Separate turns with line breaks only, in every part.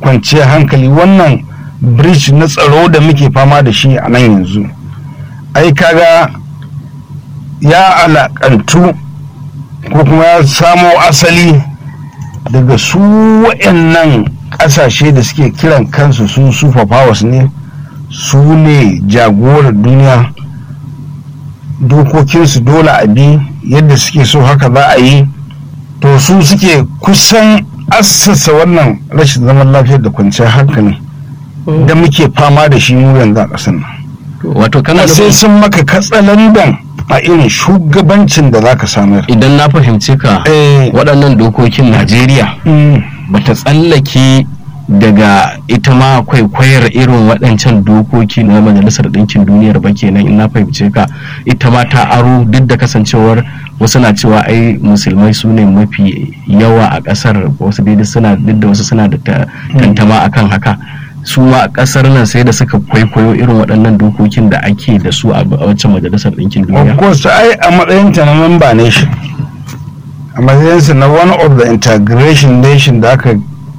kwanciyar hankali wannan bridge na tsaro da muke fama da shi a nan yanzu ai kaga ya alakantu ko kuma ya samo asali daga su waɗannan ƙasashe da suke kiran kansu su super powers ne su ne jagorar duniya dokokinsu dole a bi yadda suke so haka za a yi to su suke kusan assasa wannan rashin zaman lafiyar da kwanciyar hankali da muke fama da shi mu yanzu a ƙasar nan
wato kana
sai sun maka katsalandan a irin shugabancin da za ka samar
idan na fahimce ka
Eh.
waɗannan dokokin najeriya bata tsallake daga ita ma kwaikwayar irin waɗancan dokoki na majalisar ɗinkin duniyar ba kenan in na fahimce ka ita ma ta aro duk da kasancewar wasu na cewa ai musulmai su ne mafi yawa a ƙasar wasu daidai suna duk da wasu suna da ta- tantama akan haka su ma a ƙasar nan sai da suka kwaikwayo irin waɗannan dokokin da ake da su a a waccan majalisar ɗinkin
of
duniya
course ai a matsayinta na member nation a matsayinsa na one of the integration nation da aka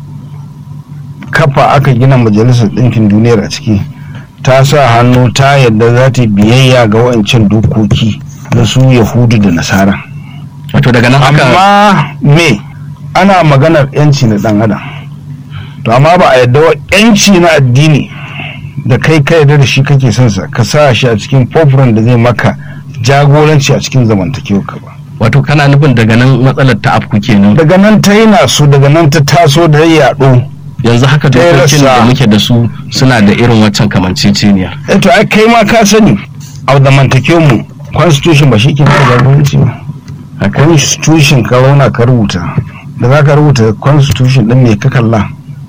kafa aka gina majalisar ɗinkin duniyar a ciki ta sa hannu ta yadda za ta yi biyayya ga wa'ancan dokoki na su yahudu da nasara
wato daga nan haka
amma me ana maganar yanci na dan adam to amma ba a yadda wa yanci na addini da kai ka yarda da shi kake son sa ka sa shi a cikin program da zai maka jagoranci a cikin zamantakewa ka ba
wato kana nufin daga nan matsalar ta afku kenan
daga nan ta yi nasu daga nan ta taso da ya yaɗo
yanzu haka
Ta yi
dokokin da
rassa.
muke da su suna da irin waccan kamanceceniya
eh to ai kai ma ka sani a zamantakewar mu constitution ba shi ke maka jagoranci ba a constitution ka zauna ka rubuta da za ka rubuta constitution din me ka kalla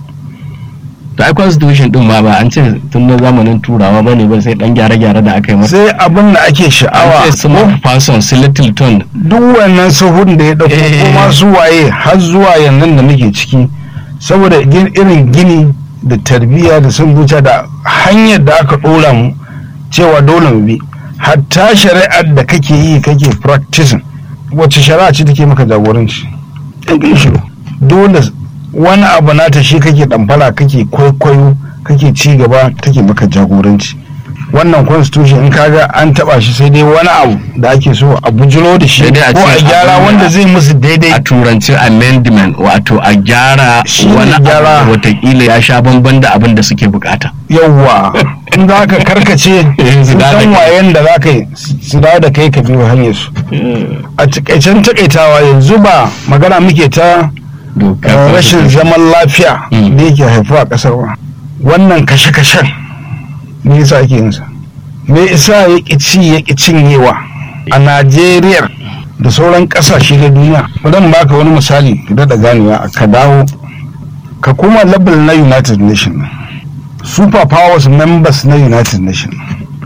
da ai constitution din ma ba an ce tun na zamanin turawa ba ne ba sai dan gyare-gyare da aka yi masa
sai abin da ake sha'awa
an ce small person su littleton
duk wannan sahun da ya dauko
Eh.
kuma su waye har zuwa yanzu da muke ciki saboda gin- irin gini da tarbiyya da sun zuciya da hanyar da aka dora mu cewa dole mu bi hatta shari'ar da kake yi kake practicing wacce shari'a ce take maka jagoranci English law. dole wani abu nata shi kake damfara kake kwaikwayo kake ci gaba take maka jagoranci wannan constitution in kaga an taba shi sai dai wani abu da ake so a bujiro da shi
Sai dai a
ko
ce
a gyara
abin da-
wanda zai musu daidai
a turanci amendment wato a gyara
Shi ne
wani
gyara.
abu watakila ya sha bamban da abin da suke bukata
yawwa in za ka karkace
su
sun
dawo da
san
kai.
wayen da za ka yi su dawo da kai ka biyo hanyar su a takaicen takaitawa yanzu ba magana muke ta
dokar
eh, rashin zaman lafiya
Mm.
da yake haifuwa a kasar ba wannan kashe-kashen me yasa ake yin sa me yasa ya ƙi ci ya ƙi cinyewa a Najeriya da sauran ƙasashe na duniya bari baka wani misali da da ganewa ka dawo ka koma level na United Nations super powers members na United Nations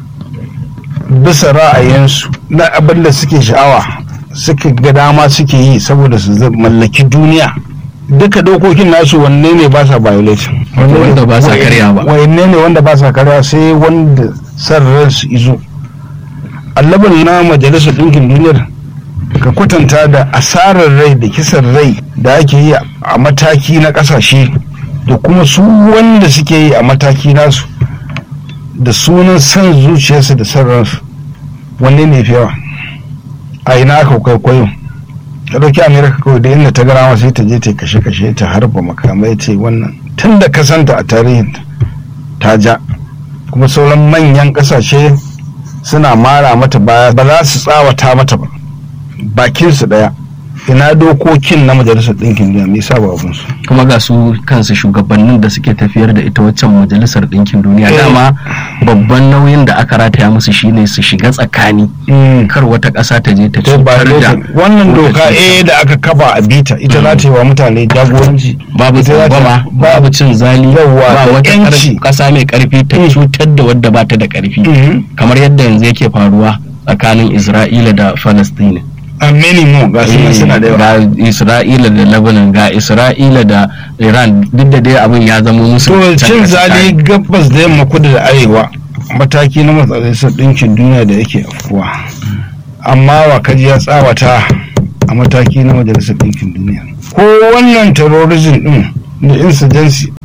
bisa ra'ayinsu na abin da suke sha'awa suka ga dama suke yi saboda su zai mallaki duniya duka dokokin nasu wanne ne ba sa violation
Wanda ba sa karya ba.
wanne ne wanda ba sa karya sai wanda san ransu izo allabin na majalisar ɗinkin duniyar ka kwatanta da asarar rai da kisan rai da ake yi a mataki na ƙasashe da kuma su wanda suke yi a mataki nasu da sunan san zuciyarsu da san ransu wanne ne fi yawa a ina aka kwaikwayo ka ɗauki amerika kawai da inda ta gara sai ta je ta kashe-kashe ta harba makamai ce wannan tun da ka santa a tarihin ta ja kuma sauran manyan ƙasashe suna mara mata baya ba za su tsawata mata ba bakinsu ɗaya ina dokokin na majalisar ɗinkin duniya me yasa ba abun su
kuma ga su kansu shugabannin da suke tafiyar da ita waccan majalisar ɗinkin duniya
Eh.
dama babban nauyin da aka rataya musu shine su shiga tsakani kar wata ƙasa ta je ta
ta ba
cutar da
wannan
wata
doka
cuta.
eh da aka kafa a bita ita za ta yi wa mutane jagoranci
babu
ita za ta-
tsangwama babu cin zali
Yawwa,
ba
da
wata
yanci.
ƙar- ƙasa mai ƙarfi ta
Mm.
cutar da wadda ba ta da ƙarfi
Mhm.
kamar yadda yanzu yake faruwa tsakanin isra'ila da falastini
a minimum ga su nan suna da yawa
ga isra'ila da lebanon ga isra'ila da iran duk da dai abin ya zama musu
to
can
cin
ƙasa
zali
ta-
gabas da yamma kudu da arewa mataki na majalisar ɗinkin duniya da yake afkuwa amma wa kaji ya tsawata a mataki na majalisar ɗinkin duniya ko wannan terrorism ɗin da insurgency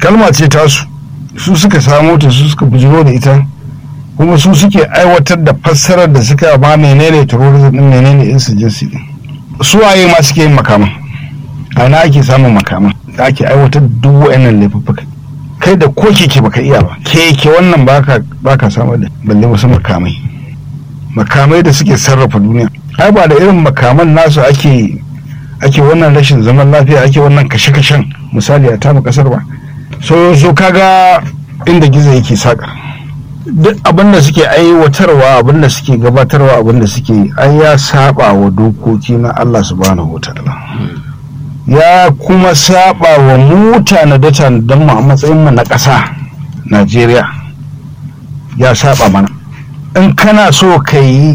kalma ce tasu su suka samo ta su suka bujiro da ita kuma su suke aiwatar da fassarar da suka ba menene terrorism din menene insurgency din su waye ma suke yin makaman a ina ake samun makaman da ake aiwatar duk wa'annan laifuffuka kai da ko keke baka iya ba keke wannan baka baka samar da balle wasu makamai makamai da suke sarrafa duniya ai ba da irin makaman nasu ake ake wannan rashin zaman lafiya ake wannan kashe-kashen misali a tamu kasar ba so so kaga inda gizo yake saka duk abin da suke aiwatarwa abin da suke gabatarwa abin da suke ai ya saba wa dokoki na Allah subhanahu wataala ya kuma saba wa mutane da tanadar mu a matsayin mu na ƙasa Najeriya ya saba mana in kana so ka yi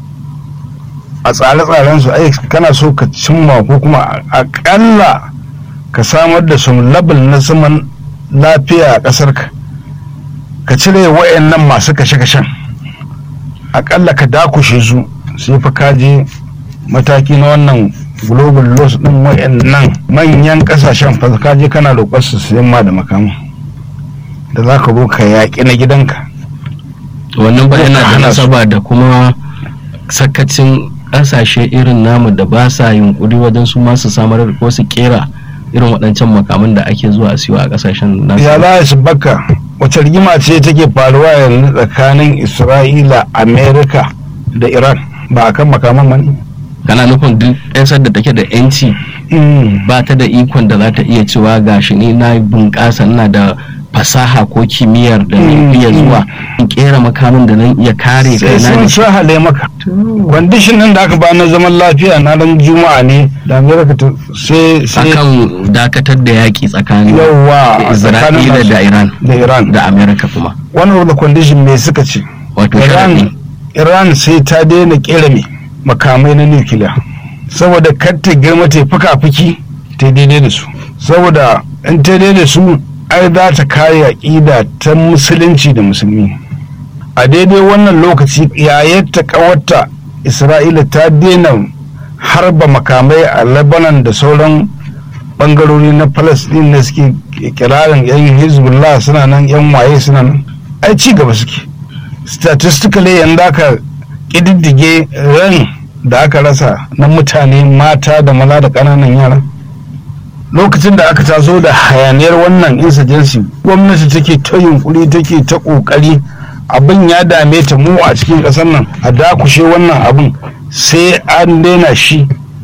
a tsare-tsaren su ai kana so ka cimma ko kuma akalla ka samar da su label na zaman lafiya a ƙasar ka ka cire wayannan masu kashe-kashen akalla ka dakushe su sai fa ka je mataki na wannan global loss din wayannan manyan kasashen fa ka je kana roƙar su sayan ma da makamu da za ka zo ka yaƙi na gidanka
wannan ba yana da
hana su.
nasaba da kuma sakacin kasashe irin namu da ba sa yunkuri wajen su masu samar da ko su kera irin waɗancan makaman da ake zuwa a siyo a kasashen nasu
ya za su baka wace rigima ce take faruwa yanzu tsakanin isra'ila amerika da iran ba a kan makaman mani
kana nufin duk ƙasar da take da yanci ba ta da ikon da za ta iya cewa gashi ni na bunƙasa ina da fasaha ko kimiyyar da
Mm,
na iya
mm.
zuwa in kera makamin da nan iya kare
sai
kaina
sun
da shi
sahale maka kwandishin nan da aka ba na zaman lafiya na ran juma'a ne da amerika ta sai sai
akan dakatar da yaƙi tsakanin
yawa tsakanin
Isra'ila
nasu
da Iran
da iran
da Amerika kuma
one of the condition me suka ce
wato
iran
sharaɗi
iran sai ta daina kera me makamai na nukiliya saboda kar ta girma ta fuka-fuki ta daidai da su saboda in ta daidai da su ai za ta kare aƙida ta musulunci da musulmi a daidai wannan lokaci yayin ta kawarta isra'ila ta daina harba makamai a lebanon da sauran bangarori na palestine da suke kirarin yan hezbollah suna nan yan waye suna nan ai ci gaba suke statistically yanzu aka ƙididdige ran da aka rasa na mutane mata da maza da ƙananan yara lokacin da aka taso da hayaniyar wannan insurgency gwamnati take ta yunkuri take ta ƙoƙari abin ya dame ta mu a cikin ƙasar nan a dakushe wannan abin sai an daina shi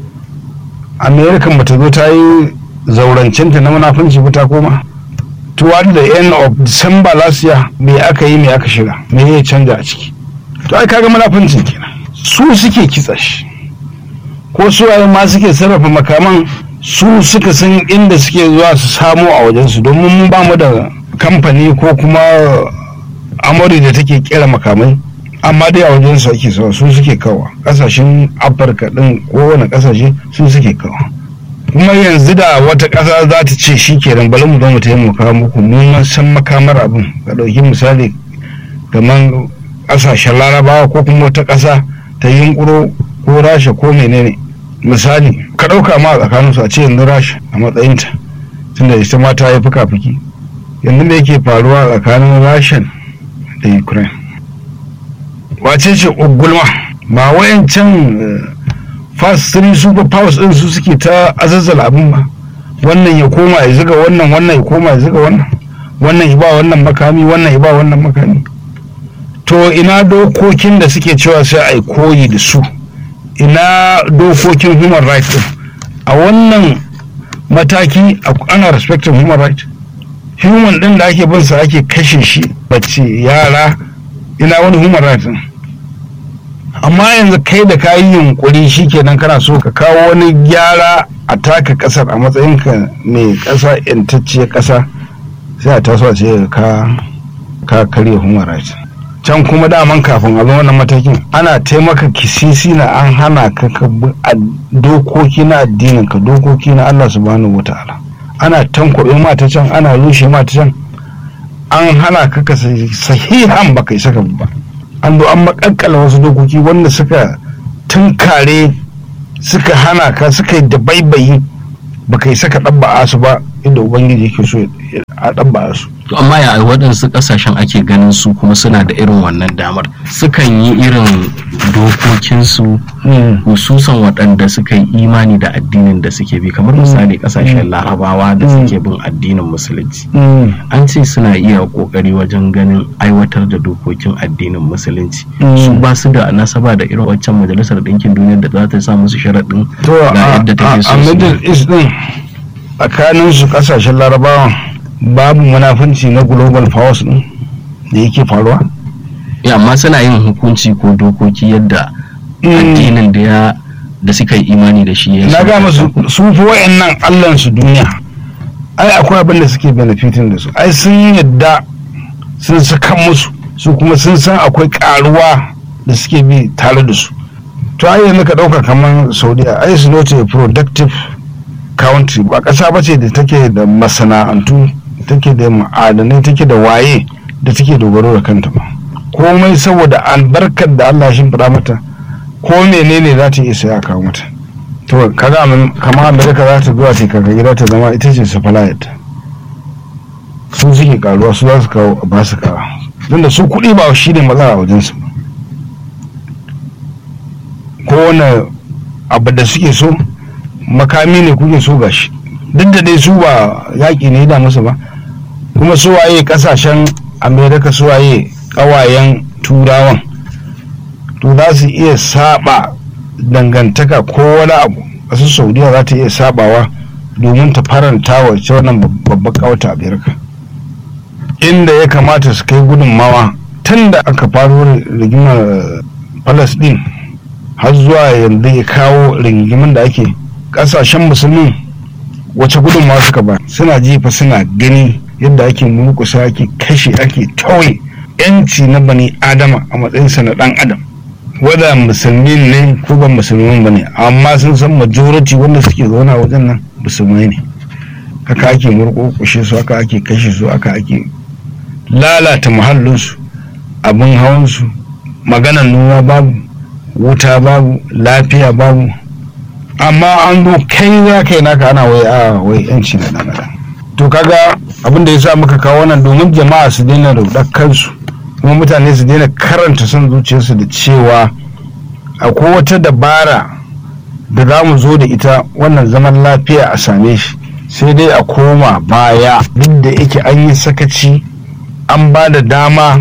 american bata zo ta yi zaurancinta na munafunci ba ta koma toward the end of december last year me aka yi me aka shiga me ya canja a ciki to ai kaga munafuncin kenan su suke kitsa shi ko su waye ma suke sarrafa makaman su suka san inda suke zuwa su samo a wajensu domin mun ba mu da kamfani ko kuma amuri da take kera makamai amma dai a wajensu ake sawa su suke kawa kasashen afirka din kowane kasashe su suke kawa kuma yanzu da wata ƙasa za ta ce shi kenan bari mu zo mu taimaka muku mu mun san makamar abin ka ɗauki misali kamar ƙasashen larabawa ko kuma wata ƙasa ta yunƙuro ko rasha ko menene misali ka ɗauka ma a tsakaninsu a ce yanzu rasha a matsayinta tunda ita ma ta yi fuka-fuki yanzu da yake faruwa tsakanin rashan da ukraine wace ce ugulma ba wayancan fast three super powers din su suke ta azazzala abin ba wannan ya koma ya ziga wannan wannan ya koma ya ziga wannan wannan ya ba wannan makami wannan ya ba wannan makami to ina dokokin da suke cewa sai a yi koyi da su ina dokokin human rights din a wannan mataki ana respecting human rights human din da ake bin sa ake kashe shi bacci yara ina wani human rights din amma yanzu kai da ka yi yunkuri shikenan kana so ka kawo wani gyara a taka kasar a matsayinka mai kasa yantacciyar kasa sai a taso a ce ka ka karya human rights can kuma daman kafin a zo wannan matakin ana taimaka kisisi na an hana ka ka bi dokoki na addinin ka dokoki na Allah subhanahu wataala ana tankwabe mata can ana rushe mata can an hana ka ka sahihan ba kai saka ba an zo an makakkala wasu dokoki wanda suka tunkare suka hana ka suka yi da baibayi ba kai saka ɗabba'a su ba inda ubangiji yake so a ɗabba su
to amma ya waɗansu ƙasashen ake ganin su kuma suna da irin wannan damar sukan yi irin dokokinsu hususan waɗanda suka yi imani da addinin da suke bi kamar misali ƙasashen larabawa da suke bin addinin musulunci an ce suna iya ƙoƙari wajen ganin aiwatar da dokokin addinin musulunci su ba su da nasaba da irin waccan majalisar ɗinkin duniya da za ta sa musu sharaɗin ga yadda take so
a middle east din tsakanin su ƙasashen larabawa babu munafunci na global powers din da yake faruwa
ya amma suna yin hukunci ko dokoki yadda addinin da ya da suka yi imani da shi ya
na ga masu su fi wayannan allan su duniya ai akwai abin da suke benefitin da su ai sun yadda sun saka musu su kuma sun san akwai karuwa da suke bi tare da su to ai yanzu ka dauka kamar saudiya ai su not a productive country ba kasa ba ce da take da masana'antu take da ma'adanai take da waye da take dogaro da kanta ba komai saboda albarkar da Allah shi fada mata ko menene za ta iya saya kawo mata to kaga kama amerika za ta zuwa ta kaka gida ta zama ita ce supplier su suke karuwa su za su kawo ba su kawo don da su kuɗi ba shi ne matsala a wajensu ko wani abu da suke so makami ne kuke so gashi duk da dai su ba yaƙi ne da musu ba kuma su waye kasashen amerika su waye ƙawayen turawan to za su iya saba dangantaka ko wani abu ƙasar saudiya za ta iya sabawa domin ta faranta wa wannan babban ƙawata amerika inda ya kamata su kai gudunmawa tun da aka faro rigimar palestine har zuwa yanzu ya kawo rigimin da ake ƙasashen musulmi wace gudunmawa suka ba suna jifa suna gani yadda ake murkusa ake kashe ake tauye yanci na bani adama a matsayinsa na dan adam wadda musulmi ne ko ba musulmi ba ne amma sun san majority wanda suke zaune a wajen nan musulmai ne haka ake murkushe su haka ake kashe su haka ake lalata muhallinsu abin hawansu maganan noma babu wuta babu lafiya babu amma an zo kai za ka yi naka ana wai a wai yanci na dan adam to kaga abin da ya sa muka kawo wannan domin jama'a su daina rudar kansu kuma mutane su daina karanta son zuciyarsu da cewa akwai wata dabara da za mu zo da ita wannan zaman lafiya a same shi sai dai a koma baya duk da yake an yi sakaci an ba da dama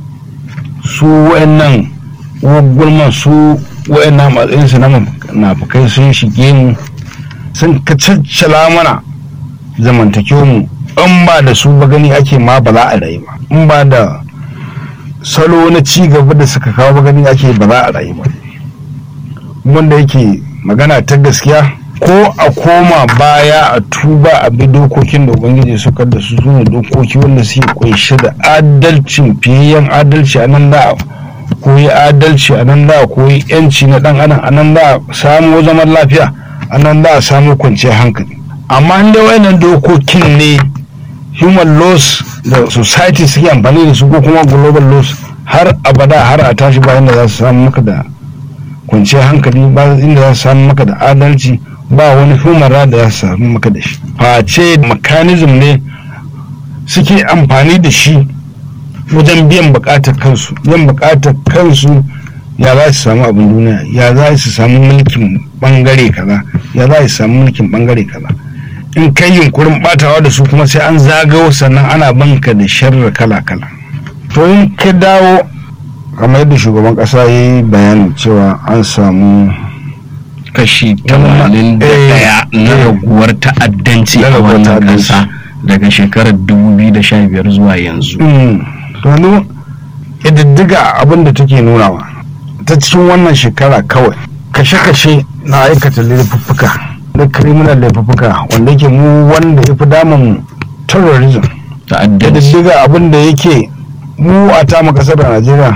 su wa'annan gulman su wa'annan matsayinsu na nafukai sun shige mu sun kacaccala mana zamantakewa mu in ba da su ba gani ake ma ba za a rayu ba in ba da salo na ci gaba da suka kawo ba gani ake ba za a rayu ba wanda yake magana ta gaskiya ko a koma baya a tuba a bi dokokin da ubangiji suka da su sune dokoki wanda suke kunshe da adalcin fiyayyen adalci a nan da koyi adalci a nan da koyi yanci na dan adam a nan da samu zaman lafiya a nan da samu kwanciyar hankali amma inda wayannan dokokin ne human laws da society suke amfani da su ko kuma global laws har abada har a tashi bayan da za su samu maka da kwanciyar hankali ba inda za su samu maka da adalci ba wani human right da za su samu maka da shi face mechanism ne suke amfani da shi wajen biyan bukatar kansu biyan bukatar kansu ya za su samu abin duniya ya za su samu mulkin bangare kaza ya za su samu mulkin bangare kaza in kai yunkurin batawa da su kuma sai an zagawo sannan ana banka da sharri kala-kala to in ka dawo kamar yadda shugaban kasa ya yi bayanin cewa an samu
kashi 81 na raguwar ta'addanci a wannan kasa daga shekarar 2015 zuwa yanzu
to ƙididdiga abin da take nunawa ta cikin wannan shekara kawai kashe-kashe na aikata laifuffuka na criminal laifuffuka wanda yake mu wanda ya fi damun terrorism
ta'addanci
ƙididdiga abin da yake mu a tamu kasar da najeriya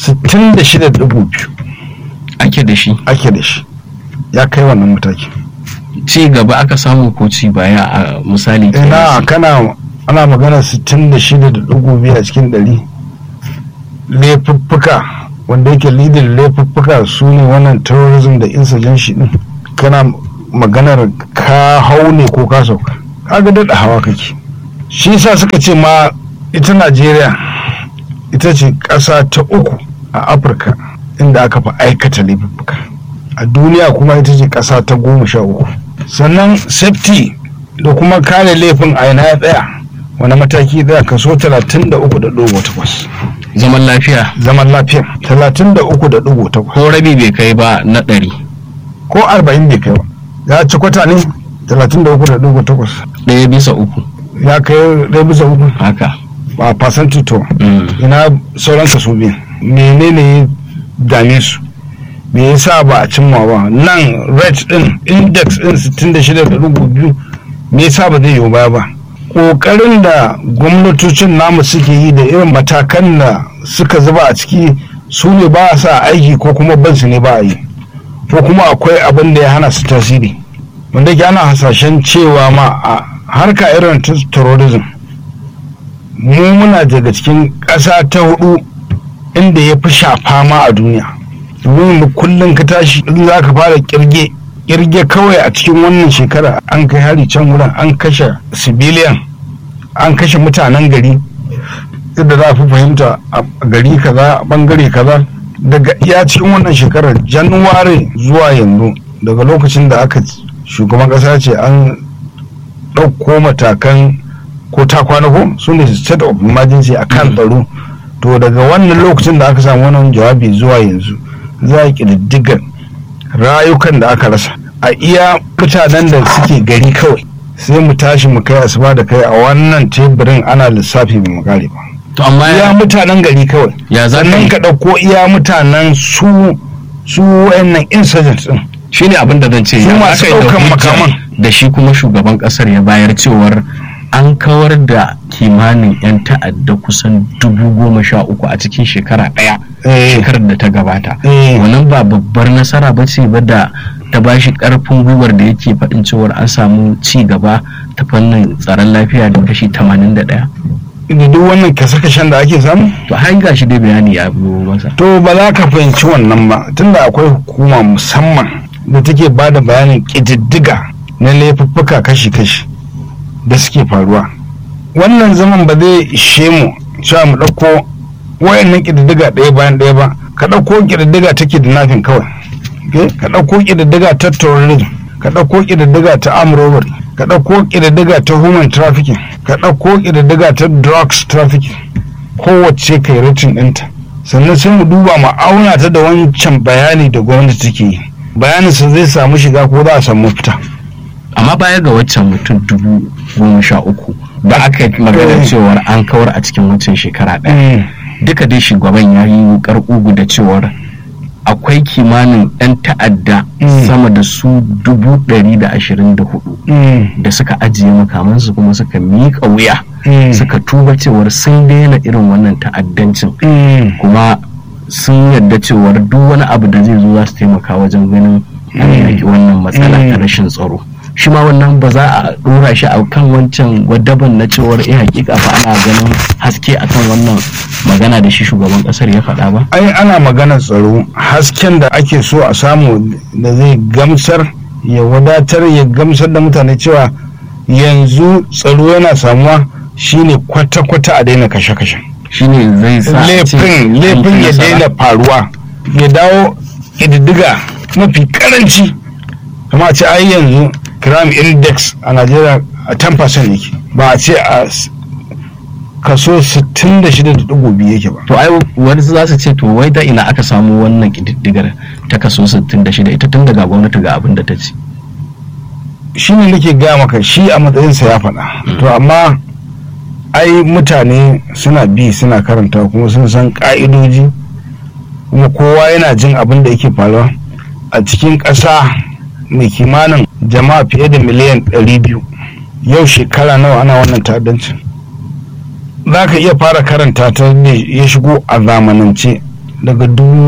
66.2
ake da shi
ake da shi ya kai wannan mataki
ci gaba aka samu ko ci baya a misali
ina kana ana magana 66.2 a cikin ɗari laifuffuka wanda yake lidin laifuffuka su ne wannan terrorism da insurgency din kana maganar ka hau ne ko ka sauka kaga daɗa hawa kake shi sa suka ce ma ita najeriya ita ce ƙasa ta uku a afirka inda aka fi aikata laifuka a duniya kuma ita ce ƙasa ta goma sha uku sannan safety da kuma kare laifin a yana ya tsaya wani mataki tsaya kaso talatin da uku da ɗigo takwas
zaman lafiya
zaman lafiya talatin da uku da ɗigo takwas
ko rabi bai kai ba na ɗari
ko arba'in bai kai ba ya ci kwata ne talatin da uku da ɗigo takwas
ɗaya bisa uku
ya kai ɗaya bisa uku
haka
a fasanti to
Mm.
ina sauran kaso biyu menene ya dame su me yasa ba a cimma ba nan rate din index din 66.2 me yasa ba zai yiwu baya ba kokarin da gwamnatocin namu suke yi da irin matakan da suka zuba a ciki su ne ba a sa aiki ko kuma ban su ne ba a yi ko kuma akwai abin da ya hana su tasiri wanda ke ana hasashen cewa ma a harka irin ta terrorism mu muna daga cikin ƙasa ta hudu inda ya fi shafa ma a duniya domin mu kullum ka tashi in za ka fara kirge kirge kawai a cikin wannan shekara an kai hari can wurin an kashe civilian an kashe mutanen gari yadda za a fi fahimta a gari kaza a bangare kaza daga iya cikin wannan shekarar januwari zuwa yanzu daga lokacin da aka shugaban ƙasa ce an ɗauko matakan ko ta kwana ko su ne state of emergency a kan tsaro to daga wannan lokacin da aka samu wannan jawabi zuwa yanzu za a ƙididdigar rayukan da aka rasa a iya mutanen da suke gari kawai sai mu tashi mu kai asuba da kai a wannan teburin ana lissafi ba mu kare ba
to amma
iya mutanen gari kawai
ya za ka
sannan
yi
ka ɗauko iya mutanen su su wayannan insurgents din
shine abin da zan ce
Su
ya
masu
aka yi da
ɗaukan
hujja
makaman.
da shi kuma shugaban kasar ya bayar cewar an kawar da kimanin 'yan ta'adda kusan dubu goma sha uku a cikin shekara ɗaya
Eh.
shekarar da ta gabata
Eh.
wannan ba babbar nasara ba ce ba da ta ba shi ƙarfin gwiwar da yake faɗin cewar an samu ci gaba ta fannin tsaron lafiya da kashi 81
da duk wannan kashe-kashen da ake samu
to har ga shi dai bayani ya biyo masa
to ba za ka fahimci wannan ba tunda akwai hukuma musamman da take ba da bayanin ƙididdiga na laifuffuka kashi-kashi da suke faruwa wannan zaman ba zai ishe mu cewa mu ɗauko wayannan ƙididdiga ɗaya bayan ɗaya ba ka ɗauko ƙididdiga ta kidnapping kawai okay? ka ɗauko ƙididdiga ta terrorism ka ɗauko ƙididdiga ta armed robbery ka ɗauko ƙididdiga ta human trafficking ka ɗauko ƙididdiga ta drugs trafficking kowace kai rating ɗinta sannan sai mu duba mu auna ta da wancan bayani da gwamnati take yi bayanin sa zai samu shiga ko za a samu mafita
amma baya ga waccan mutum dubu goma sha uku da aka yi magana
Eh.
cewar an kawar a cikin waccan shekara ɗaya duka dai shugaban ya yi wukar ugu da cewar akwai kimanin 'yan ta'adda
Mm.
sama da su dubu ɗari da ashirin da hudu da suka ajiye makamansu kuma suka miƙa wuya suka tuba cewar sun daina irin wannan ta'addancin kuma sun yarda cewar duk wani abu da zai zo za su taimaka wajen ganin an
Mm.
yaki wannan matsala ta
Mm.
rashin tsaro shi ma wannan ba za a dora shi a kan wancan gwadaban na cewar eh hakika fa ana ganin haske akan wannan magana da shi shugaban kasar ya faɗa ba
ai ana maganar tsaro hasken da ake so a samu da zai gamsar ya wadatar ya gamsar da mutane cewa yanzu tsaro yana samuwa shine kwata-kwata a daina kashe-kashe
shine zai sa a ce
laifin
an
laifin
ci
ya
nasara.
daina faruwa ya dawo ƙididdiga mafi karanci kama a ce ai yanzu crime index a najeriya a 10% yake ba a ce a s- kaso 66.2 yake ba
to ai wani za su ce to wai da ina aka samu wannan kididdigar ta kaso 66 ita tun daga gwamnati ga abin da ta ce
shi ne nake gaya maka shi a matsayinsa ya faɗa to amma ai mutane suna bi suna karanta kuma sun san ƙa'idoji kuma kowa yana jin abin da yake faruwa a cikin ƙasa mai kimanin jama'a fiye da miliyan 200 yau shekara nawa ana wannan ta'addancin za ka iya fara karanta ta ne ya shigo a zamanance daga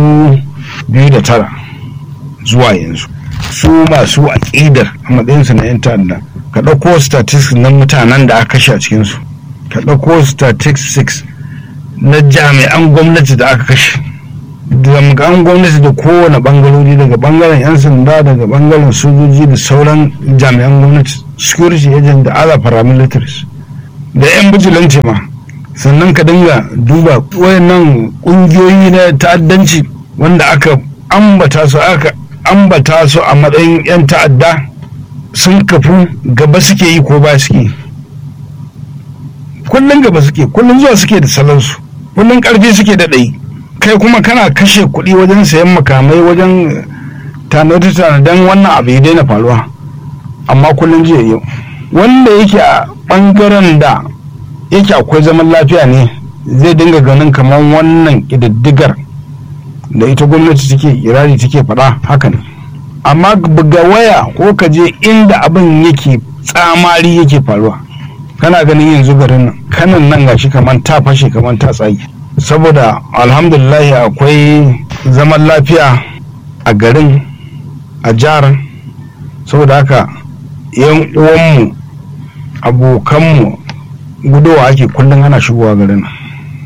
2009 zuwa yanzu su masu aƙidar a matsayinsu na 'yan ta'adda ka ɗauko statistics na mutanen da aka kashe a cikinsu ka ɗauko statistics na jami'an gwamnati da aka kashe jami'an gwamnati da kowane bangarori daga bangaren 'yan sanda daga bangaren sojoji da sauran jami'an gwamnati security agent da other paramilitaries da 'yan bijilanci ma sannan ka dinga duba wayannan kungiyoyi na ta'addanci wanda aka ambata su aka ambata su a matsayin 'yan ta'adda sun kafu gaba suke yi ko ba suke kullum gaba suke kullum zuwa suke da salansu kullum karfi suke da ɗai kai kuma kana kashe kuɗi wajen sayan makamai wajen tanade-tanaden wannan abu ya daina faruwa amma kullum jiya yau wanda yake a ɓangaren da yake akwai zaman lafiya ne zai dinga ganin kamar wannan ƙididdigar da ita gwamnati take irari take faɗa haka ne amma buga waya ko ka je inda abin yake tsamari yake faruwa kana ganin yanzu garin nan kanan nan gashi kamar ta fashe kamar ta tsage saboda alhamdulillah akwai zaman lafiya a garin a jihar saboda haka yan uwanmu abokanmu gudowa ake kullum ana shigowa garin nan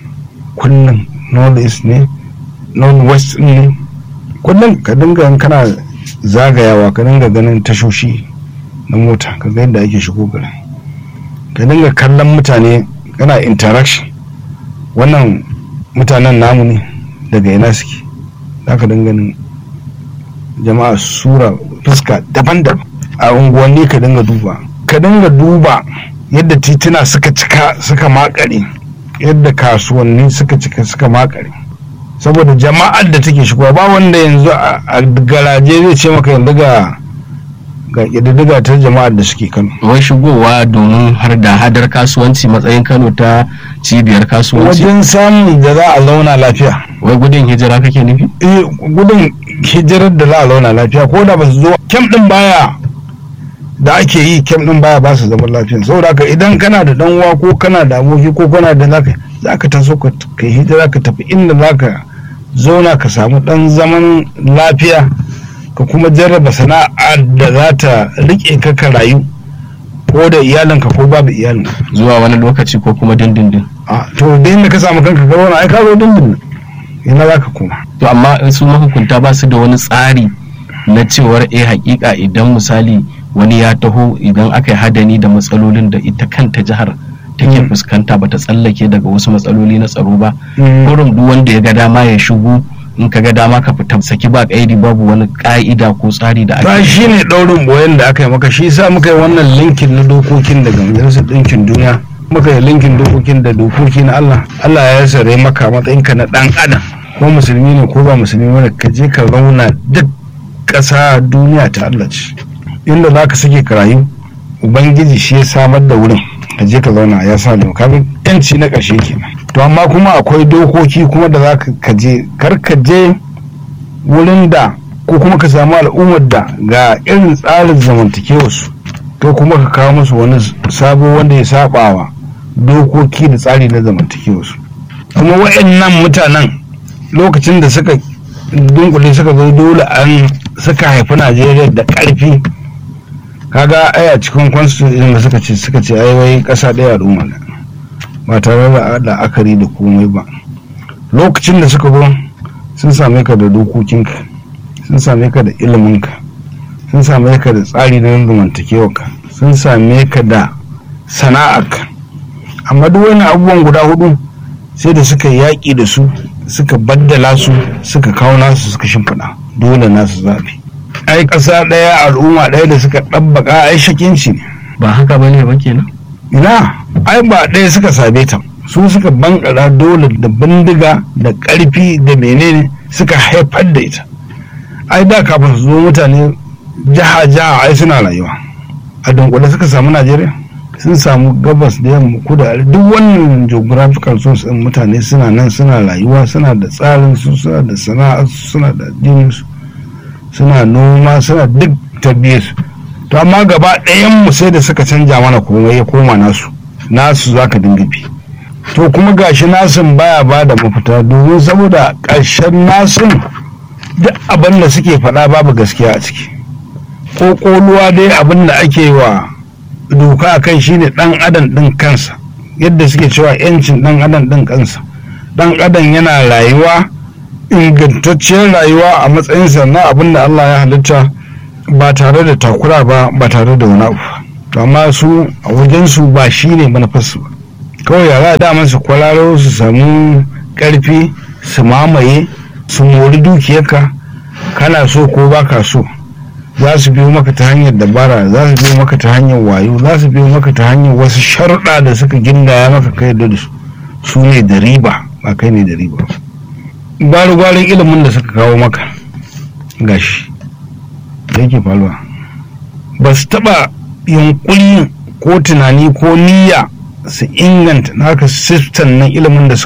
kullum north east ne north west ne kullum ka dinga kana zagayawa ka dinga ganin tashoshi na mota ka ga yadda ake shigo garin ka dinga kallon mutane kana interaction wannan mutanen namu ne daga ina suke za ka dinga jama'a sura fuska daban-daban a unguwanni ka dinga duba ka dinga duba yadda tituna suka cika suka makare yadda kasuwanni suka cika suka makare saboda jama'ar da take shigowa ba wanda yanzu a garaje zai ce maka yanzu ga ga ƙididdiga ta jama'ar da suke kano
wai shigowa domin har da hadar kasuwanci matsayin kano ta cibiyar kasuwanci
wajen samun da za a zauna lafiya
wai gudun hijira kake nufi
eh gudun hijirar da za a zauna lafiya ko da ba su zo kyam din baya da ake yi kyam din baya ba su zaman lafiya saboda haka idan kana da dan uwa ko kana da aboki ko kana da zaka zaka taso ka kai hijira ka tafi inda zaka zauna ka samu dan zaman lafiya ka kuma jarraba sana'a da za ta rike ka ka rayu ko da iyalinka ko babu iyalinka
zuwa wani lokaci ko kuma dindindin
a to da inda ka samu kanka ka zauna ai ka zo dindindin ina za ka koma
to amma su mahukunta ba su da wani tsari na cewar eh hakika idan misali wani ya taho idan aka yi hadani da matsalolin da ita kanta jihar take fuskanta bata tsallake daga wasu matsaloli na tsaro ba kurum duk wanda ya ga dama ya shigo in ka ga dama ka fita saki ba kaidi babu wani ka'ida ko tsari da
ba
ake
shi ne ɗaurin boyen da aka yi maka shi sa muka yi wannan linkin na dokokin daga majalisar ɗinkin duniya muka yi linkin dokokin da dokoki na Allah Allah ya sare maka matsayinka na ɗan adam ko musulmi ne ko ba musulmi ne ka je ka zauna duk ƙasa duniya ta Allah ce inda za ka sake ka rayu ubangiji shi ya samar da wurin ka je ka zauna ya sa doka yanci na ƙarshe kenan to amma kuma akwai dokoki kuma da za ka je kar ka je wurin da ko kuma ka samu al'ummar da ga irin tsarin zamantakewarsu to kuma ka kawo musu wani sabo wanda ya sabawa dokoki da tsari na zamantakewarsu kuma wa'annan mutanen lokacin da suka dunkule suka zo dole an suka haifi najeriya da ƙarfi kaga ai a cikin constitution da suka ce suka ce ai wai ƙasa ɗaya al'umma ne ba tare da la'akari da komai ba lokacin da suka zo sun same ka da dokokinka sun same ka da iliminka sun same ka da tsari na zamantakewarka sun same ka da sana'arka amma duk wani abubuwan guda hudu sai da suka yaƙi da su suka baddala su suka kawo nasu suka shimfiɗa dole nasu zaɓi ai ƙasa ɗaya al'umma ɗaya da suka ɗabbaka ai shakinci ne
ba haka bane ba kenan
ina ai ba ɗaya suka same ta su suka bankara dole da bindiga da ƙarfi da menene suka haifar da ita ai da kafin su zo mutane jiha jiha ai suna rayuwa a dunkule suka samu najeriya sun samu gabas da yamma kudu duk wannan geographical source din mutane suna nan suna rayuwa suna da tsarin su suna da sana'a suna da addinin su suna noma suna duk tabbiyar su to amma gaba ɗayan mu sai da suka canja mana komai ya koma nasu nasu zaka dinga bi to kuma gashi nasun baya ba da mafita domin saboda ƙarshen nasun duk abin da suke faɗa babu gaskiya a ciki ko ƙoluwa dai abin da ake wa doka a kai shine ɗan adam ɗin kansa yadda suke cewa yancin ɗan adam ɗin kansa ɗan adam yana rayuwa ingantacciyar rayuwa a matsayinsa na abin da Allah ya halitta ba tare da takura ba ba tare da wani abu to amma su a wajensu ba shi ne manufarsu ba kawai yara da su kwalaro su samu karfi su mamaye su mori dukiyarka kana so ko ba ka so za su biyo maka ta hanyar dabara za su biyo maka ta hanyar wayo za su biyo maka ta hanyar wasu sharuɗa da suka gindaya maka kai da su su ne da riba ba kai ne da riba gwari-gwarin ilimin da suka kawo maka gashi da yake faruwa ba su taɓa yunkuri ko tunani ko niyya su inganta naka sistan na ilimin da suka